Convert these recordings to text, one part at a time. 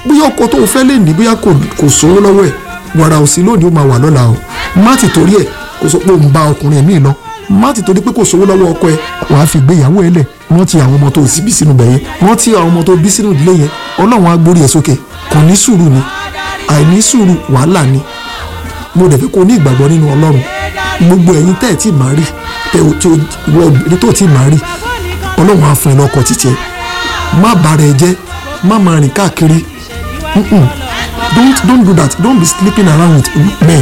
bóyá ọkọ tó o fẹ́ lè ní bóyá kò kò sówó lọ́wọ́ ẹ̀ wàrà òsì lónìí ó máa wà lọ́la o má ti torí ẹ̀ kó sọ pé òun bá ọkùnrin míì lọ má ti torí pé kò sówó lọ́wọ́ ọkọ ẹ̀ wàá fi gbéyàwó ẹ̀ lẹ̀ rántí àwọn ọmọ tó bí sínú bẹ̀yẹn rántí àwọn ọmọ tó bí sínú ìdílé yẹn ọlọ́run á gbórí ẹ̀ sókè kò ní sùúrù ni àìní sùúrù wàhálà ni mo dẹ̀ fẹ́ kó ní ìgbàgbọ́ nínú ọlọ́run gbogbo ẹ̀yin tẹ́ ẹ̀ tí màá rí tẹ́ ò tí ìwọ obìnrin tó tí màá rí ọlọ́run á fún ẹ lọ́kọ títí ẹ má bàrà ẹ jẹ́ má máa rìn káàkiri Mm-mm. don't don't do that don't be sleeping around with men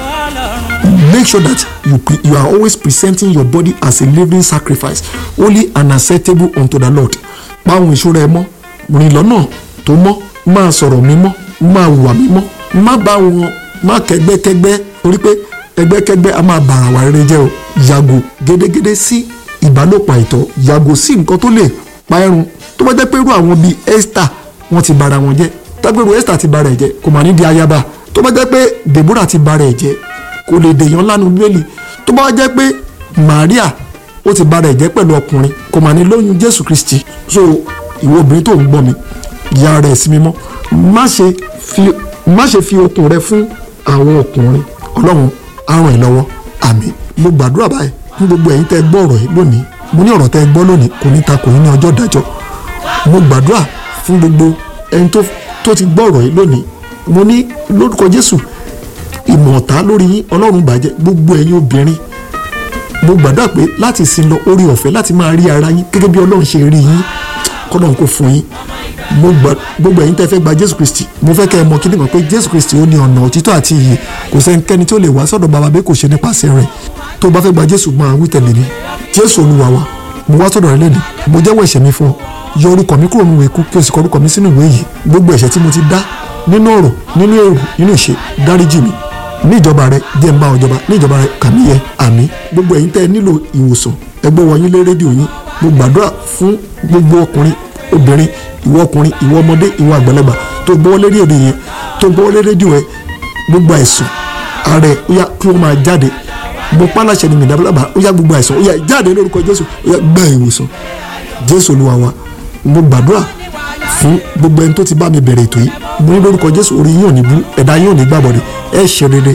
make sure that you pre you are always presenting your body as a living sacrifice holy and acceptable unto the lord pa àwọn ìṣúra ẹ mọ́ rìn lọ́nà tó mọ́ máa sọ̀rọ̀ mímọ́ máa hùwà mímọ́ má bá wọn má kẹ́gbẹ́kẹ́gbẹ́ torí pé ẹgbẹ́kẹ́gbẹ́ a máa bàrà wà rere jẹ́ o yàgò gédégédé sí ìbálòpọ̀ àìtọ́ yàgò sí nǹkan tó lè pa ẹrun tó bá jẹ́ pé irú àwọn bíi esther wọ́n ti bara wọn jẹ́ tágbèrò esther ti bara ẹ̀ jẹ́ kò mà ní di ayaba tó bá jẹ́ pé deborah ti bara ẹ̀ jẹ́ kò lè dèèyàn lánàá bíbélì tó bá jẹ́ pé maria ó ti bara ẹ̀ jẹ́ pẹ̀lú ọkùnrin kò mà ní lóyún jésù kristi so ìwọ obìnrin tó ń gbọ́ mi ya rẹ̀ sí mímọ́ má ṣe fi má ṣe fi okun rẹ fún àwọn ọkùnrin ọlọ́run á ràn ẹ́ lọ́wọ́ àmín mo gbàdúrà báyìí fún gbogbo ẹ̀yin tẹ́ gbọ́ ọ̀rọ̀ yìí lónìí mo ní ọ̀rọ̀ tẹ́ gbọ́ lónìí kò ní ta kò ní ní ọjọ́ ìdájọ́ mo gbàdúrà fún gbogbo ẹni tó tó ti gbọ́ ọ̀rọ̀ yìí lónìí mo ní lórúkọ jésù ìmọ̀ ọ̀tá lórí yín ọlọ́run bàjẹ́ gbogbo ẹ̀yin obìnrin mo gbàdúrà pé láti sin lọ orí ọ̀fẹ́ láti máa rí ara yín gẹ́gẹ́ bí ọlọ́run ṣe rí yín kọ́lọ́run kò fún yín mo gbà gbogbo ẹ̀yin tẹ́ fẹ́ gba jésù kristi mo fẹ́ kẹ́ ẹ mọ̀ kí nìkan pé jésù kristi ó ní ọ̀nà òtítọ́ àti ìyè kò sẹ́nikẹ́ni tó lè wá sọ́dọ̀ bàbá bẹ́ẹ̀ kò ṣe nípasẹ̀ rẹ̀ tó bá fẹ́ gba jésù máa wí tẹ̀lé mi jésù olúwa wa mo wá sọ́dọ̀ rẹ lẹ́nu mo jẹ́wọ́ ẹ̀ṣẹ̀ mi fún ọ yọ orúkọ mi kúrò nínú ikú kí o sì kọ orúkọ mi sínú ìwé yìí gbogbo ẹ̀ṣẹ̀ tí mo ti dá nínú ọ̀rọ̀ nínú èrò nínú ìṣe dáríjì mi ní ìjọba rẹ jẹ́ ń bá ọjọba ní ìjọba rẹ kàmí yẹ àmì gbogbo ẹ̀yin tẹ́ ẹ nílò ìwòsàn ẹgbẹ́ wọ̀nyí lé rédíò yín mo gbàdúrà fún gbogbo ọkùnrin obìnrin ìwọ ọkùnrin ìwọ ọmọdé ìwọ àgbàlagbà tó gbọ́ lérí èdè yẹn tó gbọ́ lérí rédíò yẹn gbogbo àìsàn ààrẹ ó yá kí wọ́n máa jáde mo pálàṣẹ ni mìdàbàlàbà ó yá gbogbo àìsàn ó yá jáde lórúkọ jésù ó yá gba ìwòsàn jésù olúwa wa mo gbàdúrà fún gbogbo ẹni tó ti bá mi bẹ̀rẹ̀ ètò yìí mo ní lórúkọ jésù orí yín ò ní bú ẹ̀dá yín ò ní gbàbọ̀dẹ̀ ẹ ṣe rere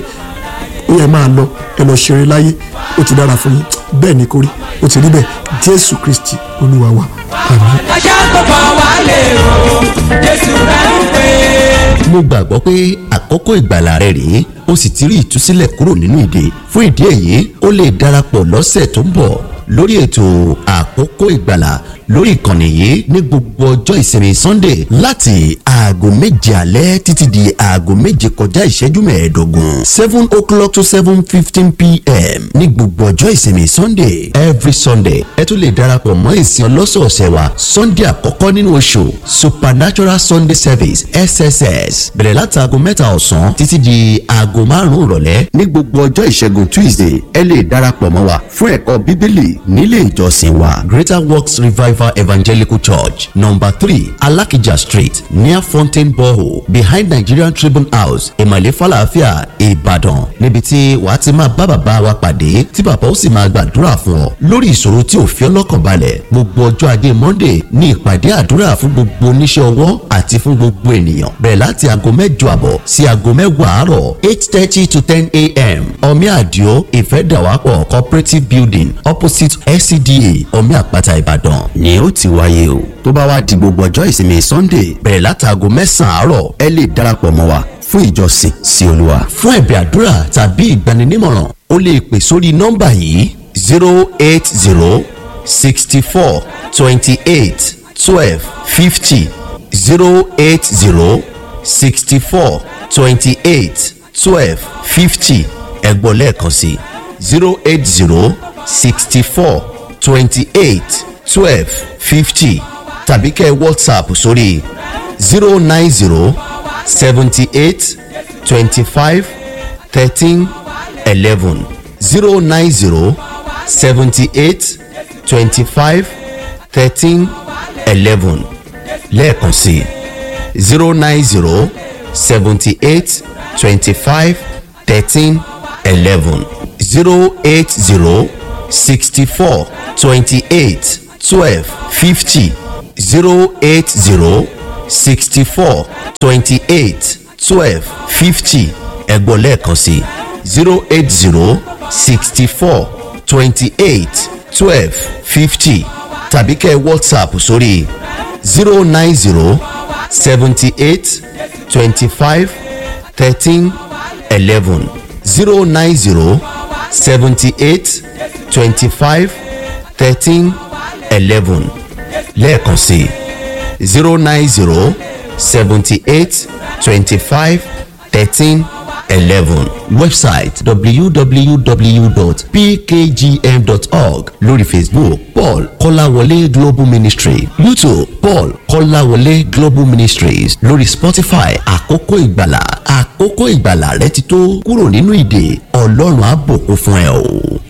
ó yẹ máa lọ ẹ lọ ṣeré láyé ó ti dára fún yín bẹ́ẹ̀ ni kórí ó ti rí bẹ́ẹ̀ jésù kristi olúwa wa àmín. ajá tó bọ̀ wá lè rò jésù rẹ̀ ń pè é. mo gbàgbọ́ pé àkókò ìgbàlà rẹ rèé ó sì ti rí ìtúsílẹ̀ kúrò nínú ìdè fún ìdí èyí ó lè darapọ̀ lọ́sẹ̀ tó ń bọ̀ lórí ètò àkókò ìgbàlà lórí ìkànnì yìí ní gbogbo ọjọ́ ìsinmi sunday láti aago méje alẹ́ títí di aago méje kọjá ìṣẹ́jú mẹ́ẹ̀ẹ́dógún seven o'clock to seven fifteen pm ní gbogbo ọjọ́ ìsinmi sunday every sunday ẹ tún lè darapọ̀ mọ́ ìsìn ọlọ́sọ̀ọ̀sẹ̀ wa sunday àkọ́kọ́ nínú oṣù supernatural sunday service sss bẹ̀rẹ̀ láti aago mẹ́ta ọ̀sán títí di aago márùn-ún ìrọ̀lẹ́ ní gbogbo ọjọ́ ìṣẹ́gun tuesday ẹ lè darapọ̀ mọ́ wa fún ẹ̀kọ́ bíbélì nílé ìjọsìn wa greater works revival evangelical church number three alakija street near fountain borehole behind nigerian tribune house ìmàlẹ́ falafia ìbàdàn níbi tí wàá ti máa bá bàbá wa pàdé tí bàbá ó sì máa gbàdúrà fún ọ lórí ìṣòro tí ò fi ọ́ lọ́kàn balẹ̀ gbogbo ọjọ́ ajé monday ní ìpàdé àdúrà fún gbogbo oníṣẹ́ ọwọ́ àti fún gbogbo ènìyàn bẹ̀rẹ̀ láti aago mẹ́jọ àbọ̀ sí aago mẹ́wàá àárọ̀ eight thirty to ten a.m. omi àdìo ìfẹ́dàwápọ̀ cooperative building opposite scda omi àpáta ìbàdàn ni ó ti wáyé o tó bá wá di gbogbo ọjọ́ ìsinmi sunday bẹ̀rẹ̀ láti aago mẹ́sàn-án àárọ̀ ẹ lè darapọ̀ mọ́ wa fún ìjọsìn sí olúwa fún ẹ̀bẹ̀ àdúrà tàbí ìgbaninímọ̀ràn o lè pè sórí nọ́mbà yìí zero eight zero sixty four twenty eight twelve fifty zero eight zero sixty four twenty eight twelve fifty ẹ̀gbọ́n lẹ́ẹ̀kan sí zero eight zero sixty four twenty eight twelve fifty tàbí kẹ́ whatsapp sórí zero nine zero seventy eight twenty five thirteen eleven zero nine zero seventy eight twenty five thirteen eleven lẹ́ẹ̀kan sí zero nine zero seventy eight twenty five thirteen eleven zero eight zero sixty four twenty eight twelve fifty zero eight zero sixty four twenty eight twelve fifty ẹ̀gbọ́n lẹ́ẹ̀kan sí zero eight zero sixty four twenty eight twelve fifty tàbí kẹ́ ẹ whatsapp sórí zero nine zero seventy eight twenty five thirteen eleven zero nine zero seventy eight twenty five thirteen eleven lẹ́ẹ̀kan sí zero nine zero seventy eight twenty five thirteen eleven website www.pkgm.org lórí facebook paul kọ́láwọlé global ministry youtube paul kọ́láwọlé global ministries lórí spotify àkókò ìgbàlà àkókò ìgbàlà rẹ ti tó kúrò nínú ìdè ọlọ́run á bùkún fún ẹ o.